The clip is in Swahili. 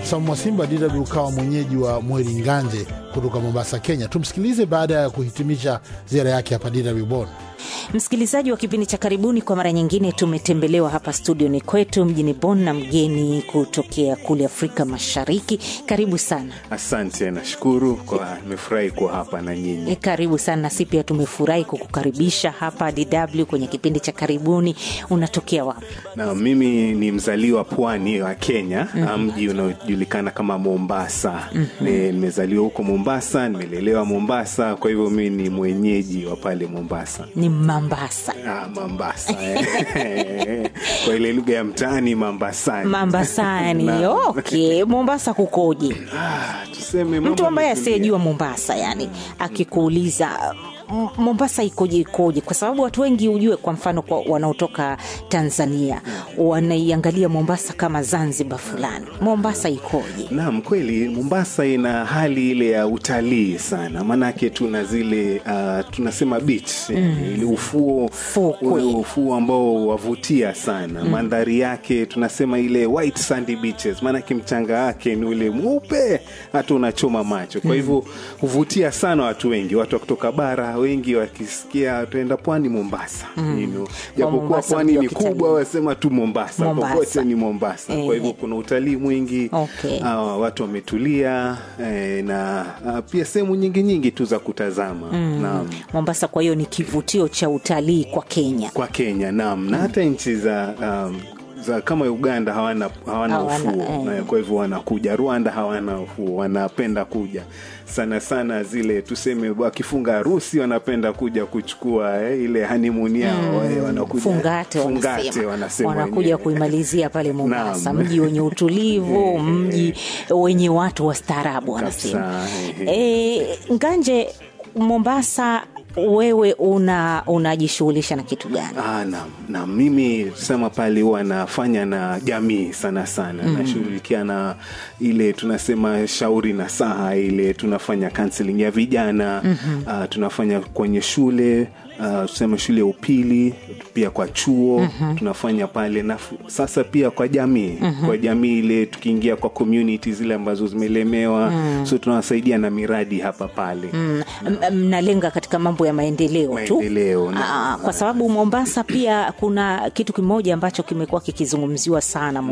Samu Mwasimba DW ukawa mwenyeji wa Mweri Nganje kutoka Mombasa, Kenya. Tumsikilize baada ya kuhitimisha ziara yake hapa DW Bonn. Msikilizaji wa kipindi cha karibuni, kwa mara nyingine tumetembelewa hapa studioni kwetu mjini Bonn na mgeni kutokea kule Afrika Mashariki. Karibu sana. Asante, nashukuru kwa nimefurahi kuwa hapa na nyinyi. E, karibu sana. Nasi pia tumefurahi kukukaribisha hapa DW kwenye kipindi cha karibuni. Unatokea wapi? Na mimi ni mzaliwa pwani wa Kenya, mm-hmm. mji unaojulikana kama Mombasa. mm-hmm. Nimezaliwa huko Mombasa, nimelelewa Mombasa, kwa hivyo mimi ni mwenyeji wa pale Mombasa. Ni Mambasa. Ah, Mombasa eh. kwa ile lugha ya mtaani Mambasani. Mambasani. Na- Okay, Mombasa kukoje? Ah, tuseme mambo Mtu ambaye yametulia. asiyejua Mombasa, yani akikuuliza "M- Mombasa ikoje ikoje, kwa sababu watu wengi ujue, kwa mfano kwa wanaotoka Tanzania wanaiangalia Mombasa kama Zanzibar fulani. Mombasa ikoje? Naam, kweli Mombasa ina hali ile ya utalii sana, maanake tuna zile uh, tunasema beach mm. ile ufuo Fukwe. ule ufuo ambao wavutia sana mm. mandhari yake tunasema ile white sandy beaches, maanake mchanga wake ni ule mweupe hata unachoma macho. Kwa hivyo huvutia sana watu wengi, watu wa kutoka bara wengi wakisikia tuenda pwani Mombasa mm. japokuwa Mombasa pwani ndio ni kitalii. kubwa, wasema tu Mombasa, Mombasa. popote ni Mombasa. Eh. Kwa hivyo kuna utalii mwingi Okay. Ah, watu wametulia eh, na ah, pia sehemu nyingi nyingi tu za kutazama naam. Mombasa kwa hiyo ni kivutio cha utalii kwa Kenya. kwa Kenya naam, na hata nchi za um, za kama Uganda hawana, hawana Hawana, ufuo eh. eh, kwa hivyo wanakuja. Rwanda hawana ufuo, wanapenda kuja sana sana, zile tuseme wakifunga harusi wanapenda kuja kuchukua eh, ile honeymoon yao eh, wanakuja Fungate, fungate wanasema. wanasema wanakuja wenyewe. kuimalizia pale Mombasa, Naam. mji wenye utulivu, mji wenye watu wastaarabu wanasema. Kabisa, E, Nganje, Mombasa, wewe una unajishughulisha na kitu gani? Ah, na, na mimi sema pale huwa nafanya na jamii sana sana mm. nashughulikia na ile tunasema shauri na saha ile tunafanya counseling ya vijana mm-hmm. uh, tunafanya kwenye shule uh, tuseme shule ya upili pia kwa chuo mm-hmm. tunafanya pale na fu- sasa pia kwa jamii mm-hmm. kwa jamii ile tukiingia kwa community zile ambazo zimelemewa mm. so tunawasaidia na miradi hapa pale Mm, m- mnalenga katika mambo ya maendeleo tu Maendeleo, na- Aa, kwa sababu Mombasa pia kuna kitu kimoja ambacho kimekuwa kikizungumziwa sana